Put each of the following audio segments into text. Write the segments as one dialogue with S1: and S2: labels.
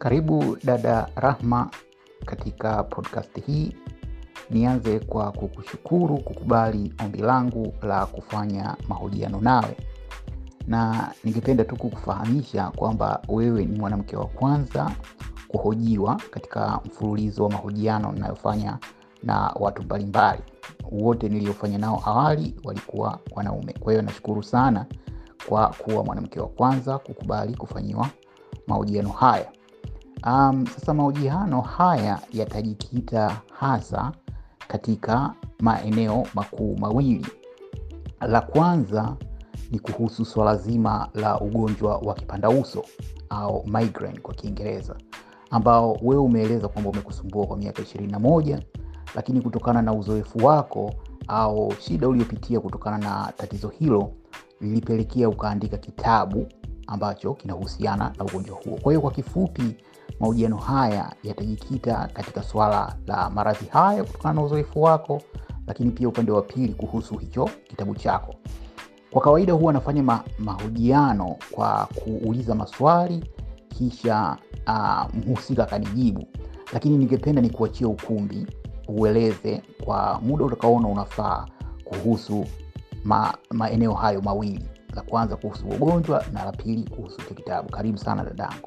S1: Karibu dada Rahma katika podcast hii. Nianze kwa kukushukuru kukubali ombi langu la kufanya mahojiano nawe, na ningependa tu kukufahamisha kwamba wewe ni mwanamke wa kwanza kuhojiwa katika mfululizo wa mahojiano ninayofanya na watu mbalimbali. Wote niliofanya nao awali walikuwa wanaume. Kwa hiyo nashukuru sana kwa kuwa mwanamke wa kwanza kukubali kufanyiwa mahojiano haya. Um, sasa mahojiano haya yatajikita hasa katika maeneo makuu mawili. La kwanza ni kuhusu swala zima la ugonjwa wa kipanda uso au migraine kwa Kiingereza, ambao wewe umeeleza kwamba umekusumbua kwa miaka ishirini na moja, lakini kutokana na uzoefu wako au shida uliopitia kutokana na tatizo hilo lilipelekea ukaandika kitabu ambacho kinahusiana na ugonjwa huo. Kwa hiyo kwa kifupi, mahojiano haya yatajikita katika swala la maradhi haya kutokana na uzoefu wako, lakini pia upande wa pili kuhusu hicho kitabu chako. Kwa kawaida huwa nafanya ma mahojiano kwa kuuliza maswali kisha uh, mhusika akanijibu, lakini ningependa nikuachie ukumbi ueleze kwa muda utakaoona unafaa kuhusu ma, maeneo hayo mawili, la kwanza kuhusu ugonjwa na la pili kuhusu hicho kitabu. Karibu sana dadangu.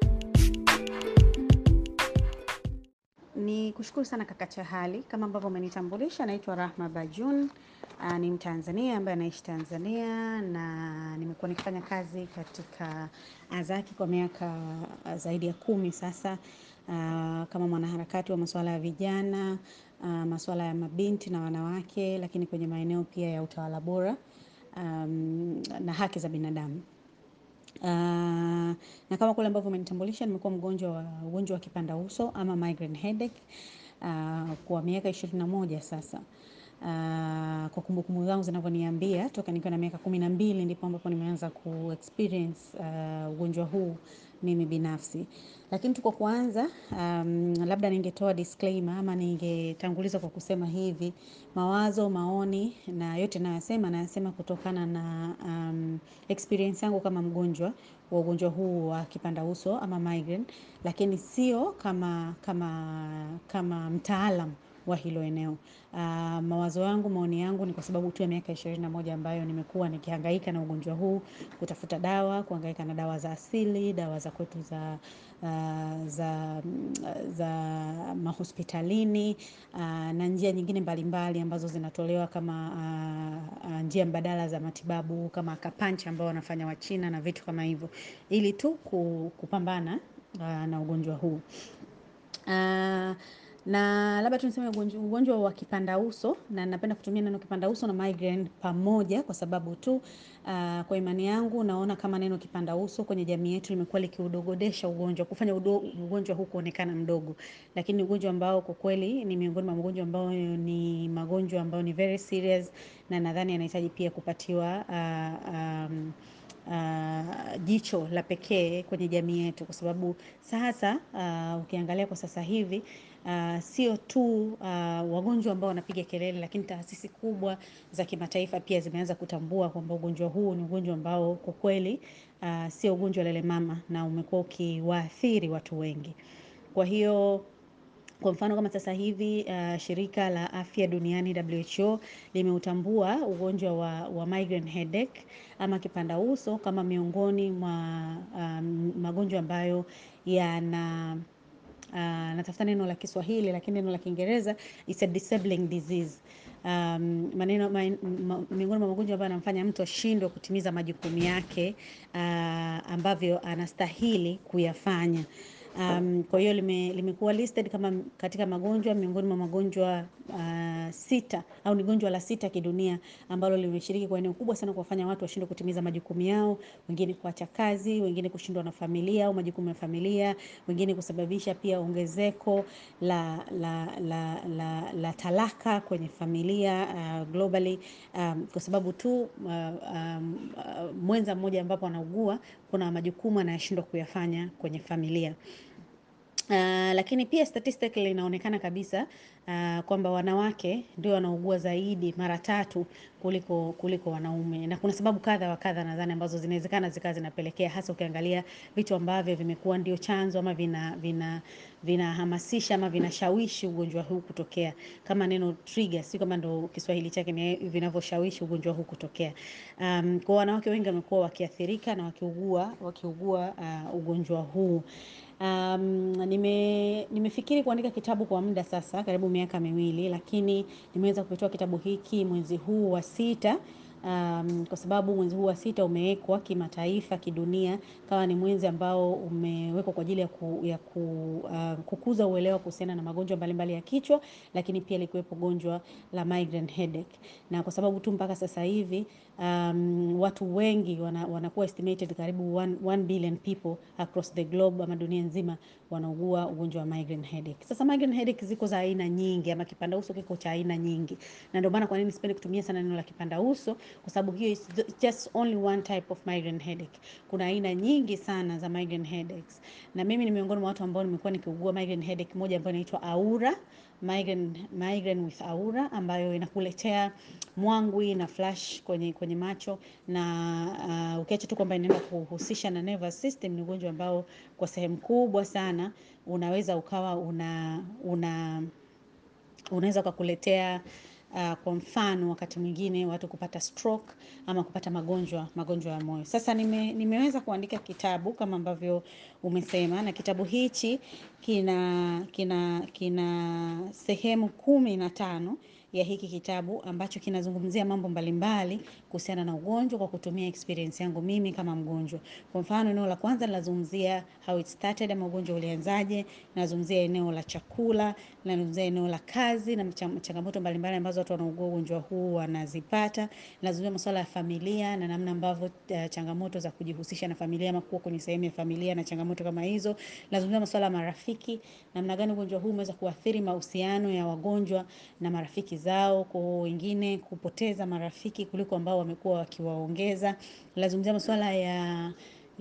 S2: Ni kushukuru sana kaka Chahali, kama ambavyo umenitambulisha, naitwa Rahma Bajun. Uh, ni Mtanzania ambaye anaishi Tanzania na nimekuwa nikifanya kazi katika Azaki kwa miaka uh, zaidi ya kumi sasa, uh, kama mwanaharakati wa masuala ya vijana, uh, masuala ya mabinti na wanawake, lakini kwenye maeneo pia ya utawala bora um, na haki za binadamu. Uh, na kama kule ambavyo umenitambulisha nimekuwa mgonjwa wa ugonjwa wa kipanda uso ama migraine headache uh, kwa miaka ishirini na moja sasa. Uh, kwa kumbukumbu zangu zinavyoniambia toka nikiwa na miaka kumi na mbili ndipo ambapo nimeanza ku experience uh, ugonjwa huu mimi binafsi. Lakini tu kwa kuanza, um, labda ningetoa disclaimer ama ningetanguliza kwa kusema hivi, mawazo, maoni na yote nayasema nayasema kutokana na um, experience yangu kama mgonjwa wa ugonjwa huu wa kipanda uso ama migraine, lakini sio kama kama kama mtaalam wa hilo eneo. Uh, mawazo yangu, maoni yangu ni kwa sababu tu ya miaka ishirini na moja ambayo nimekuwa nikihangaika na ugonjwa huu, kutafuta dawa, kuhangaika na dawa za asili, dawa za kwetu za uh, za za mahospitalini uh, na njia nyingine mbalimbali ambazo zinatolewa kama uh, uh, njia mbadala za matibabu kama kapancha ambao wanafanya Wachina na vitu kama hivyo, ili tu kupambana uh, na ugonjwa huu uh, na labda tu niseme ugonjwa, ugonjwa wa kipanda uso, na napenda kutumia neno kipanda uso na migraine pamoja kwa sababu tu uh, kwa imani yangu naona kama neno kipanda uso kwenye jamii yetu limekuwa likiudogodesha ugonjwa, kufanya udo, ugonjwa huu kuonekana mdogo, lakini ugonjwa ambao kwa kweli ni miongoni mwa magonjwa ambayo ni magonjwa ambayo ni very serious na nadhani yanahitaji pia kupatiwa uh, um, Uh, jicho la pekee kwenye jamii yetu kwa sababu sasa uh, ukiangalia kwa sasa hivi uh, sio tu uh, wagonjwa ambao wanapiga kelele, lakini taasisi kubwa za kimataifa pia zimeanza kutambua kwamba ugonjwa huu ni ugonjwa ambao kwa kweli uh, sio ugonjwa lele mama na umekuwa ukiwaathiri watu wengi. Kwa hiyo kwa mfano kama sasa hivi uh, shirika la afya duniani WHO limeutambua ugonjwa wa, wa migraine headache ama kipanda uso kama miongoni mwa um, magonjwa ambayo yana uh, natafuta neno la Kiswahili lakini neno la Kiingereza is a disabling disease. Um, maneno ma, ma, miongoni mwa magonjwa ambayo anamfanya mtu ashindwe kutimiza majukumu yake uh, ambavyo anastahili kuyafanya. Um, kwa hiyo lime, limekuwa listed kama katika magonjwa miongoni mwa magonjwa uh, sita au ni gonjwa la sita kidunia ambalo limeshiriki kwa eneo kubwa sana kuwafanya watu washindwe kutimiza majukumu yao, wengine kuacha kazi, wengine kushindwa na familia au majukumu ya familia, wengine kusababisha pia ongezeko la, la, la, la, la talaka kwenye familia uh, globally um, kwa sababu tu uh, um, uh, mwenza mmoja ambapo anaugua kuna majukumu anayeshindwa kuyafanya kwenye familia. Uh, lakini pia statistically inaonekana kabisa uh, kwamba wanawake ndio wanaugua zaidi mara tatu kuliko kuliko wanaume, na kuna sababu kadha wa kadha nadhani ambazo zinawezekana zikawa zinapelekea, hasa ukiangalia vitu ambavyo vimekuwa ndio chanzo ama vina vina vinahamasisha ama vinashawishi ugonjwa huu kutokea, kama neno trigger, si kama ndo Kiswahili chake ni vinavyoshawishi ugonjwa huu kutokea. Um, kwa wanawake wengi wamekuwa wakiathirika na wakiugua wakiugua uh, ugonjwa huu. Um, nime nimefikiri kuandika kitabu kwa muda sasa karibu miaka miwili, lakini nimeweza kutoa kitabu hiki mwezi huu wa sita. Um, kwa sababu mwezi huu wa sita umewekwa kimataifa, kidunia kama ni mwezi ambao umewekwa kwa ajili ya, ku, ya ku, uh, kukuza uelewa kuhusiana na magonjwa mbalimbali ya kichwa, lakini pia likiwepo gonjwa la migraine headache. Na kwa sababu tu mpaka sasa hivi um, watu wengi wana, wanakuwa estimated karibu 1 billion people across the globe ama dunia nzima wanaugua ugonjwa wa migraine headache. Sasa migraine headache ziko za aina nyingi ama kipanda uso kiko cha aina nyingi. Na ndio maana kwa nini sipendi kutumia sana neno la kipanda uso kwa sababu hiyo is just only one type of migraine headache. Kuna aina nyingi sana za migraine headaches. Na mimi ni miongoni mwa watu ambao nimekuwa nikiugua migraine headache moja ambayo inaitwa Aura migraine, migraine with Aura ambayo inakuletea mwangwi na flash kwenye kwenye macho na uh, ukiacha tu kwamba inaenda kuhusisha na nervous system, ni ugonjwa ambao kwa sehemu kubwa sana unaweza ukawa una una unaweza ukakuletea uh, kwa mfano wakati mwingine watu kupata stroke ama kupata magonjwa magonjwa ya moyo. Sasa nime, nimeweza kuandika kitabu kama ambavyo umesema, na kitabu hichi kina kina kina sehemu kumi na tano ya hiki kitabu ambacho kinazungumzia mambo mbalimbali kuhusiana na ugonjwa kwa kutumia experience yangu mimi kama mgonjwa. Kwa mfano, eneo la kwanza linazungumzia how it started, ama ugonjwa ulianzaje, nazungumzia eneo la chakula, nazungumzia eneo la kazi na changamoto mbalimbali ambazo watu wanaugua ugonjwa huu wanazipata, nazungumzia masuala ya familia na namna ambavyo uh, changamoto za kujihusisha na familia ama kuwa kwenye sehemu ya familia na changamoto kama hizo, nazungumzia masuala ya marafiki, namna gani ugonjwa huu umeweza kuathiri mahusiano ya wagonjwa na marafiki zao, kwa wengine kupoteza marafiki kuliko ambao wamekuwa wakiwaongeza. Nazungumzia masuala ya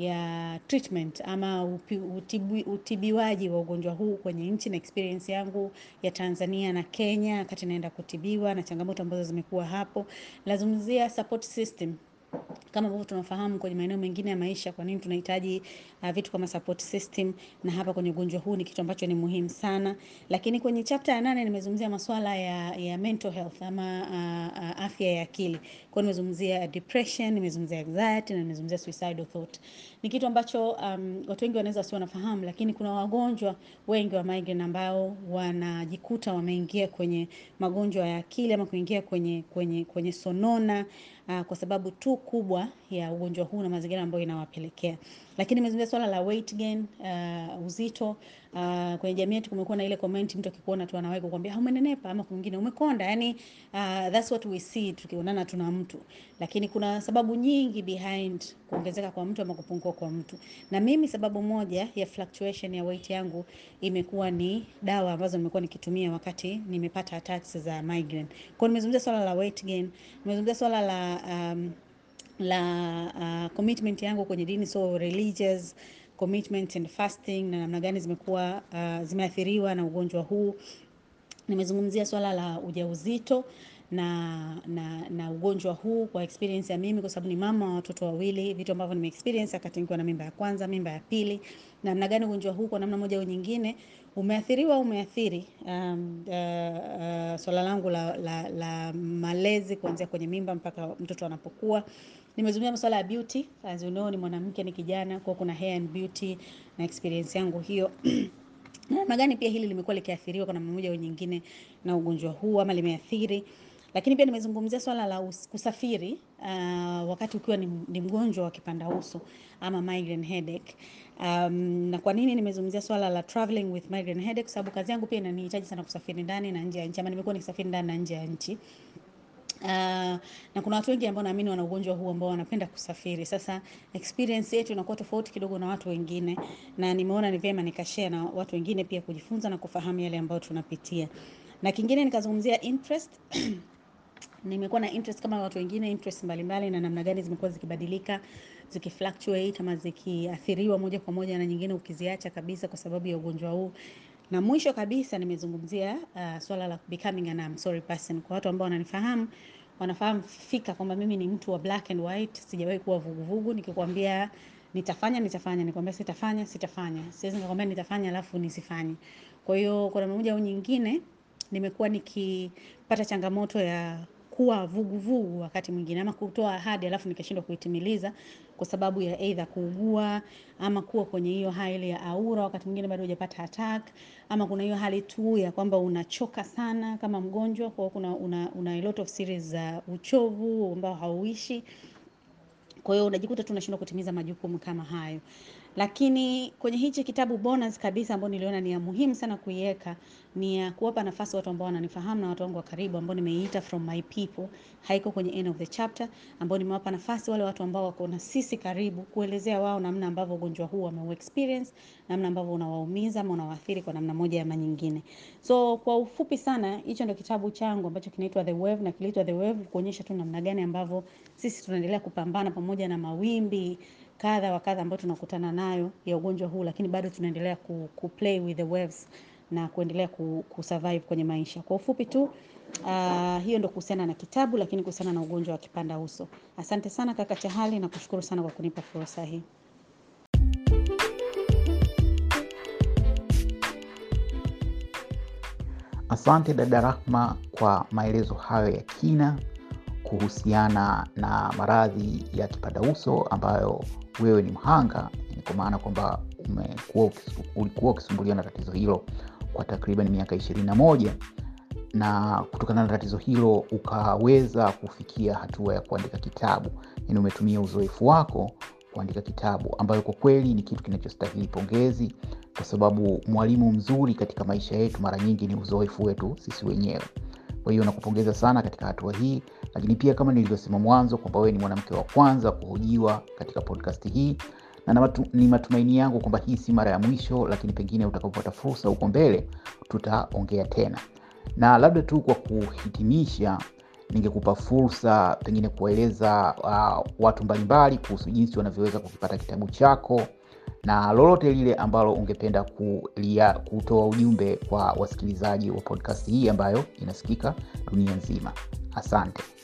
S2: ya treatment ama upi, utibi, utibiwaji wa ugonjwa huu kwenye nchi na experience yangu ya Tanzania na Kenya wakati naenda kutibiwa na changamoto ambazo zimekuwa hapo. Nazungumzia support system kama ambavyo tunafahamu kwenye maeneo mengine ya maisha, kwa nini tunahitaji uh, vitu kama support system, na hapa kwenye ugonjwa huu ni kitu ambacho ni muhimu sana. Lakini kwenye chapter ya nane nimezungumzia masuala ya, ya mental health ama uh, uh, afya ya akili. Kwa nimezungumzia depression, nimezungumzia anxiety na nimezungumzia suicidal thought. Ni kitu ambacho um, watu wengi wanaweza wasio wanafahamu, lakini kuna wagonjwa wengi wa migraine ambao wanajikuta wameingia kwenye magonjwa ya akili ama kuingia kwenye kwenye kwenye sonona uh, kwa sababu tu kubwa ya ugonjwa huu na mazingira ambayo inawapelekea. Lakini nimezungumzia swala la weight gain, uh, uzito. Uh, kwenye jamii yetu kumekuwa na ile comment mtu akikuona tu anawahi kukwambia umenenepa ama kwingine umekonda. Yani uh, that's what we see tukionana tuna mtu. Lakini kuna sababu nyingi behind kuongezeka kwa mtu ama kupungua kwa mtu. Na mimi sababu moja ya fluctuation ya weight yangu imekuwa ni dawa ambazo nimekuwa nikitumia wakati nimepata attacks za migraine. Kwa nimezungumzia swala la weight gain, nimezungumzia swala la um, la uh, commitment yangu kwenye dini, so religious commitment and fasting na namna gani zimekuwa uh, zimeathiriwa na ugonjwa huu. Nimezungumzia swala la ujauzito na, na, na ugonjwa huu kwa experience ya mimi, kwa sababu ni mama wa watoto wawili, vitu ambavyo nime experience wakati nikiwa na mimba ya kwanza, mimba ya pili, na namna gani ugonjwa huu kwa namna moja au nyingine umeathiriwa au umeathiri um, uh, uh, swala langu la, la, la malezi kuanzia kwenye mimba mpaka mtoto anapokuwa. Nimezungumzia masuala ya beauty, as you know, ni mwanamke ni kijana, kwa kuna hair and beauty na experience yangu hiyo na namna gani pia hili limekuwa likiathiriwa kwa namna moja au nyingine na ugonjwa huu ama limeathiri. Lakini pia nimezungumzia swala la kusafiri uh, wakati ukiwa ni, ni mgonjwa wa kipanda uso ama migraine headache. Um, na kwa nini nimezungumzia swala la traveling with migraine headache? Kwa sababu kazi yangu pia inanihitaji sana kusafiri ndani na nje ya nchi, ama nimekuwa nikisafiri ndani na nje ya nchi. Uh, na kuna watu wengi ambao naamini wana ugonjwa huu ambao wanapenda kusafiri. Sasa experience yetu inakuwa tofauti kidogo na watu wengine, na nimeona ni vyema nikashare na watu wengine pia kujifunza na kufahamu yale ambayo tunapitia. Na kingine nikazungumzia interest nimekuwa na interest kama watu wengine interest mbalimbali na namna gani zimekuwa zikibadilika zikifluctuate ama zikiathiriwa moja kwa moja na nyingine ukiziacha kabisa kwa sababu ya ugonjwa huu na mwisho kabisa nimezungumzia uh, swala la becoming an I'm sorry person kwa watu ambao wananifahamu wanafahamu fika kwamba mimi ni mtu wa black and white sijawahi kuwa vuguvugu nikikwambia nitafanya nitafanya nikwambia sitafanya sitafanya siwezi nikakwambia nitafanya alafu nisifanye kwa hiyo kwa namna moja au nyingine nimekuwa nikipata changamoto ya kuwa vuguvugu vugu wakati mwingine ama kutoa ahadi alafu nikashindwa kuitimiliza kwa sababu ya either kuugua ama kuwa kwenye hiyo hali ya aura wakati mwingine bado hujapata attack ama kuna hiyo hali tu ya kwamba unachoka sana kama mgonjwa kwa hiyo kuna una, una a lot of series za uchovu ambao hauishi kwa hiyo unajikuta tu unashindwa kutimiza majukumu kama hayo lakini kwenye hichi kitabu bonus kabisa ambao niliona ni ya muhimu sana kuiweka ni ya kuwapa nafasi watu ambao wananifahamu na watu wangu wa karibu ambao nimeiita from my people haiko kwenye end of the chapter ambao nimewapa nafasi wale watu ambao wako na sisi karibu kuelezea wao namna ambavyo ugonjwa huu wameu experience namna ambavyo unawaumiza ama unawaathiri kwa namna moja ama nyingine so kwa ufupi sana hicho ndio kitabu changu ambacho kinaitwa the wave na kiliitwa the wave kuonyesha tu namna gani ambavyo sisi tunaendelea kupambana pamoja na mawimbi kadha wa kadha ambayo tunakutana nayo ya ugonjwa huu lakini bado tunaendelea ku, ku play with the waves na kuendelea ku, kusurvive kwenye maisha kwa ufupi tu uh, hiyo ndo kuhusiana na kitabu lakini kuhusiana na ugonjwa wa kipanda uso asante sana kaka chahali na kushukuru sana kwa kunipa fursa hii
S1: Asante dada Rahma kwa maelezo hayo ya kina kuhusiana na maradhi ya kipanda uso ambayo wewe ni mhanga, kwa maana kwamba umekuwa ulikuwa ukisumbuliwa na tatizo hilo kwa takriban miaka ishirini na moja na kutokana na tatizo hilo ukaweza kufikia hatua ya kuandika kitabu, yani umetumia uzoefu wako kuandika kitabu, ambayo kwa kweli ni kitu kinachostahili pongezi, kwa sababu mwalimu mzuri katika maisha yetu mara nyingi ni uzoefu wetu sisi wenyewe. Kwa hiyo nakupongeza sana katika hatua hii, lakini pia kama nilivyosema mwanzo kwamba wewe ni mwanamke wa kwanza kuhojiwa katika podcast hii na matu, ni matumaini yangu kwamba hii si mara ya mwisho, lakini pengine utakapopata fursa huko mbele tutaongea tena. Na labda tu kwa kuhitimisha, ningekupa fursa pengine kuwaeleza uh, watu mbalimbali kuhusu jinsi wanavyoweza kukipata kitabu chako na lolote lile ambalo ungependa kulia, kutoa ujumbe kwa wasikilizaji wa podcast hii ambayo inasikika dunia nzima. Asante.